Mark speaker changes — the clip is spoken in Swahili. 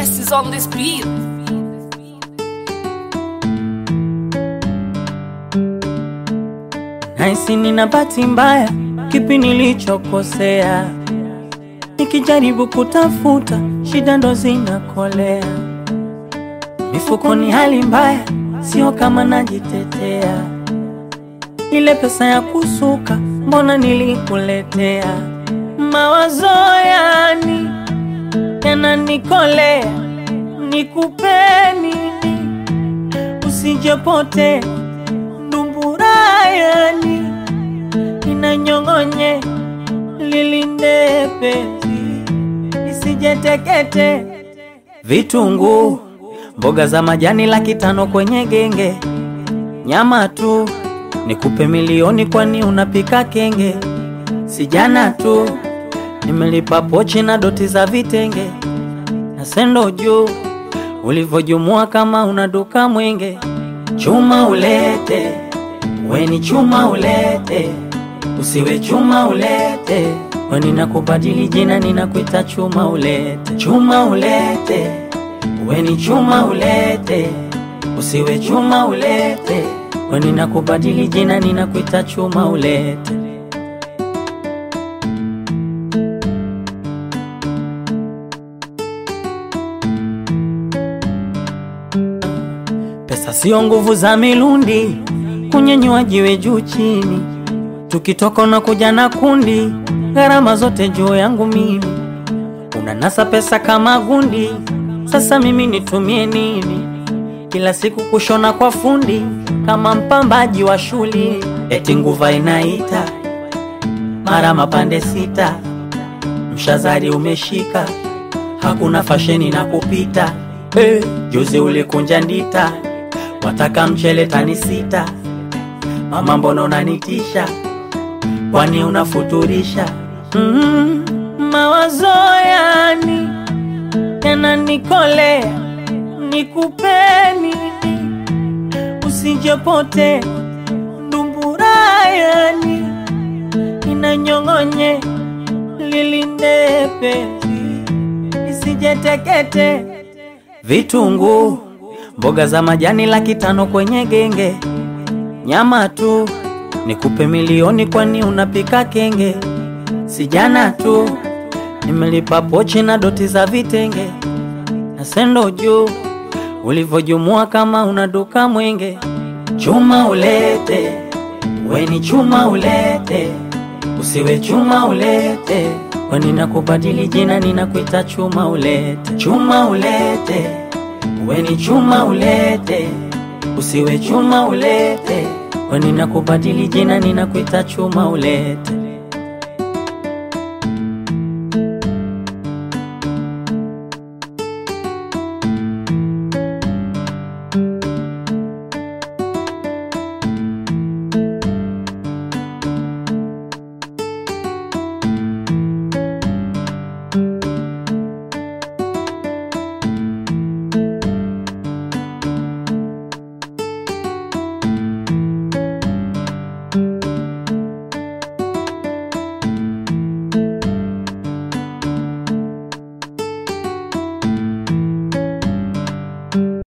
Speaker 1: best is on this beat.
Speaker 2: Naisi nina bahati mbaya, kipi nilichokosea? Nikijaribu kutafuta, shida ndo zinakolea. Mifukoni hali mbaya, sio kama najitetea. Ile pesa ya kusuka, mbona nilikuletea? Mawazo yani yananikolea, nikupe nini usijepote ndumburayani inanyong'onye lilinde penzi isijetekete vitunguu mboga za majani laki tano kwenye genge nyama tu nikupe milioni kwani unapika kenge sijana tu nimelipa pochi na doti za vitenge na sendo juu ulivyojumua kama una duka mwenge chuma ulete weni chuma ulete usiwe chuma ulete weni nakubadili jina ninakuita chuma ulete chuma ulete weni chuma ulete usiwe chuma ulete weni nakubadili jina ninakuita chuma ulete Pesa sio nguvu za milundi, kunyenyua jiwe juu chini, tukitoka na kuja na kundi, gharama zote juu yangu mimi. Unanasa pesa kama gundi, sasa mimi nitumie nini? Kila siku kushona kwa fundi, kama mpambaji wa shuli, eti nguva inaita mara mapande sita, mshazari umeshika, hakuna fasheni na kupita hey, juzi ulikunja ndita, wataka mchele tani sita, mama mbona unanitisha, kwani unafuturisha? mm, mawazo yani yananikolea, nikupe nini usijepote ndumbura yani inanyong'onye lilinde penzi isijetekete vitunguu mboga za majani laki tano kwenye genge nyama tu nikupe milioni kwani unapika kenge sijana tu nimelipa pochi na doti za vitenge na sendo juu ulivyojumua kama una duka mwenge chuma ulete weni chuma ulete usiwe chuma ulete weni nakubadili jina ninakuita chuma ulete chuma ulete weni chuma ulete usiwe chuma ulete weni nakubadili jina ninakuita chuma ulete